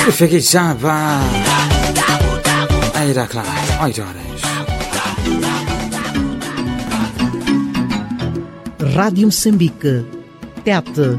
Fecheggiava Era Clark, oito horas. Rádio Moçambique. Tete.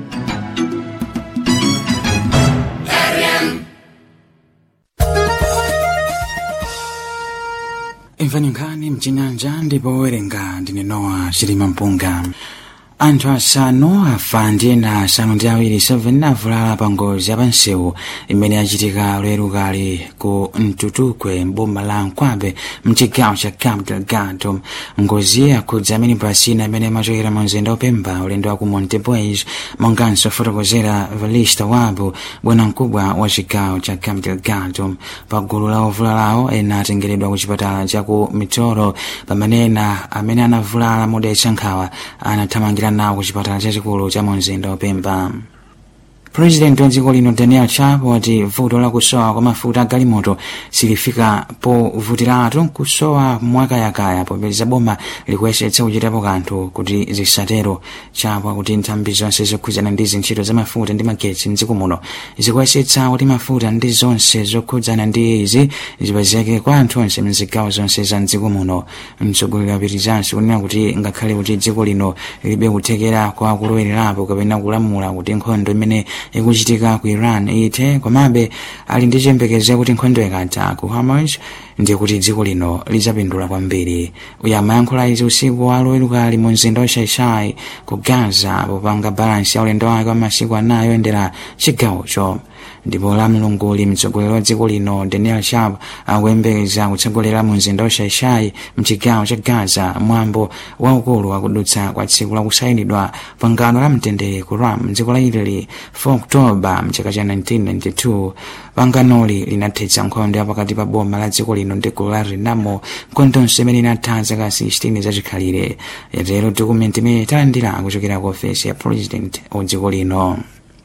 imfanyinkani mchinyanja ndipo werenga ndine nowa chilima mpunga anthu asanu afa ndi ena asanu ndi awiri 7 avulala pa ngozi yapansewu imene yachitika lero kali ku mtutukwe mboma la nkwabe mchigawo cha cabo delgado ngozi yakhudza amene pasina imene imachokera mu mzinda opemba ulendo wa ku montepuez monganso fotokozera valista wabu bwanamkubwa wa chigawo cha cabo delgado pa gulu la ovulalawo ena atengeredwa ku chipatala cha ku mitoro pamene ena amene anavulala modetsa nkhawa anathamangira nawo ku chipatala chachikulu cha mu mzinda opemba purezidenti wa dziko lino daniel chapo wati vuto la kusowa kwa mafuta a galimoto silifika povutiratu kusowa mwakayakaya popeza boma likuyesetsa kuchitapo kanthu kuti zisatero chapo akuti nthambi zonse zokhudzana ndi zintchito za mafuta ndi magetsi mdziko muno zikuyesetsa kuti mafuta ndi zonse zokhudzana ndi izi zipezeke kwa anthu onse mzigawo zonse za mdziko muno mtsogoleri apitizanso kunena kuti ngakhale kuti dziko lino lilibe kuthekera kwa kulowelerapo kapena kulamula kuti nkhondo imene ikuchitika ku iran ithe komabe ali ndi chiyembekezo kuti nkhondo ikatha ku hamas ndiye kuti dziko lino lizapindula kwambiri uyu amayankhula izi usiku wa loweruka ali mu mzinda wa shaishai ku gaza popanga balansi ya ulendo wake wa masiku anayi oyendera chigawocho ndipo la mlunguli mtsogoleri wa dziko lino daniel sharp akuyembekeza kutsogolera mu mzinda wa shaishai mchigawo cha gaza mwambo waukulu wakudutsa kwa tsiku lakusayinidwa pangano la mtendere ku ram mdziko la italy 4 oktoba mchaka cha 1992 panganoli linathetsa nkhondo ya pakati pa boma la dziko lino ndi gulu la renamo nkhondonso imene inatha zaka 16 zachikhalire yatero dokumenti imene talandira kuchokera ku ofesi ya president wa dziko lino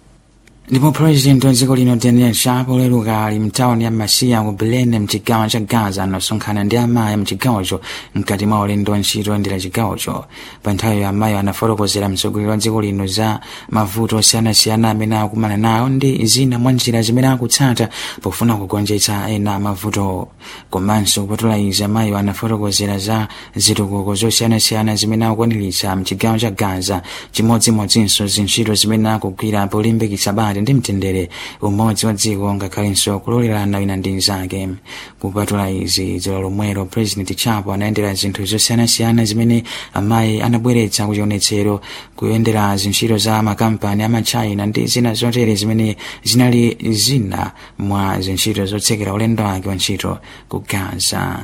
ndipo president wa dziko lino daniel sharp oleruka ali mtawuni ya masiya ku belene mchigawo cha gaza anasonkhana ndi amayi mchigawocho mkati mwa ulendo wa ntchito oyendera chigawocho pa nthawiyo amayi anafotokozera mtsogoleri wa dziko lino za mavuto osiyanasiyana amene akumana nawo ndi zina mwa njira zimene akutsata pofuna kugonjetsa ena mavuto komanso kupatula izi amayi anafotokozera za zitukuko zosiyanasiyana zimene akukwaniritsa mchigawo cha gaza chimodzimodzinso zintchito zimene akugwira polimbikitsa bata ndi mtendere umodzi wa dziko ngakhalenso kulolerana wina ndi mnzake kupatula izi dzulo lomwelo president chapo anayendera zinthu zosiyanasiyana zimene amayi anabweretsa kuchionetsero kuyendera zintchito za makampani amachina ndi zina zotere zimene zinali zina mwa zintchito zotsekera ulendo wake wa ntchito ku gaza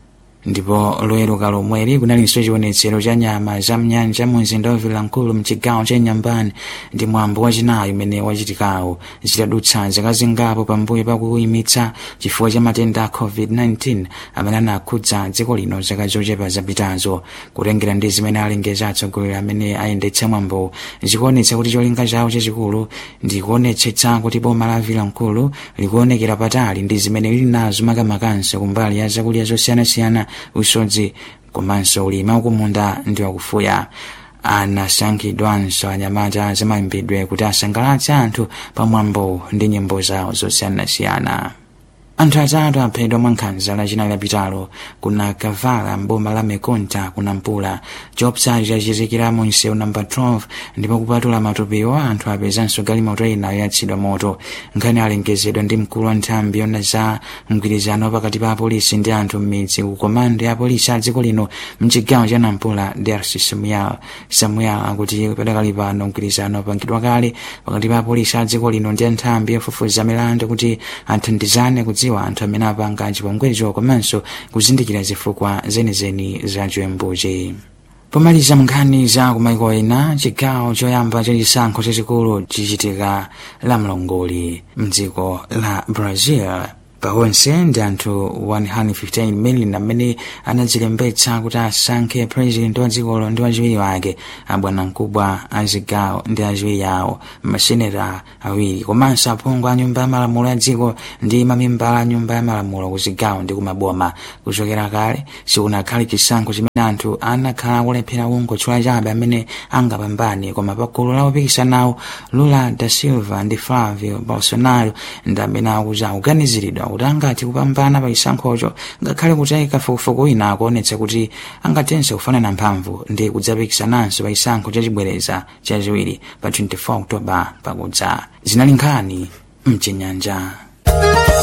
ndipo loweruka lomweli kunalinso chionetsero cha nyama za mnyanja mu mzinda wa vilankulu mchigawo cha nyambani ndi mwambo wachinayi umene wachitikawo zitadutsa zaka zingapo pambuyo pakuyimitsa chifukwa cha matenda a covid-19 amene anakhudza dziko lino zaka zochepa zapitazo kutengera ndi zimene alengeza atsogoleri amene ayendetsa mwambo zikuonetsa kuti cholinga chawo chachikulu ndi kuonetsetsa kuti boma la vilankulu likuonekera patali ndi zimene lili nazo makamakanso kumbali ya zakudya zosiyanasiyana usodzi komanso ulimi wakumunda ndi wakufuya anasankhidwanso anyamata zamayimbidwe kuti asangalatse anthu pamwambo ndi nyimbo zawo zosiyanasiyana anthu atatu aphedwa mwankhanza lachinayi lapitalo kuna kavala mboma la mekonta kuna mpula chopsachi chachitikira mu msewu namba 12 ndipo kupatula matupiwo anthu apezanso galimoto ina yoyatsidwa moto nkhani alengezedwa ndi mkulu wa nthambi yona za mgwirizano pakati pa apolisi ndi anthu m'midzi ku komando ya apolisi a dziko lino mchigawo cha nampula dersi samuel samuel akuti padakali pano mgwirizano wapangidwa kale pakati pa apolisi a dziko lino ndi nthambi yofufuza milandu kuti athandizane kudziwa anthu amene apanga chipongwecho komanso kuzindikira zifukwa zenizeni za chiwembuchi pomaliza nkhani za kumaiko ena chigawo choyamba chachisankho chachikulu chichitika la mlongoli mdziko la brazil pawonse ndi anthu 115 million amene anadzilembetsa kuti asankhe president wa dzikolo ndi wachiwiri wake abwanamkubwa a zigawo ndi achiwiri awo maseneta awiri komanso aphungu a nyumba ya malamulo ya dziko ndi mamembala a nyumba ya malamulo ku zigawo ndi kumaboma kuchokera kale sikunakhale chisankho chimene anthu anakhala akulephera kungotchula chabe amene angapambane koma pa gulu la opikisanawo lula da silva ndi flavio bolsonaro ndi amene akuti akuganiziridwa kuti angathe kupambana pa chisankhocho ngakhale kuti kafukufuku wina akuonetsa kuti angathenso kufanana mphamvu ndi kudzapikisananso pa chisankho chachibwereza chachiwiri pa 24 oktoba pakudza zinali nkhani mchinyanja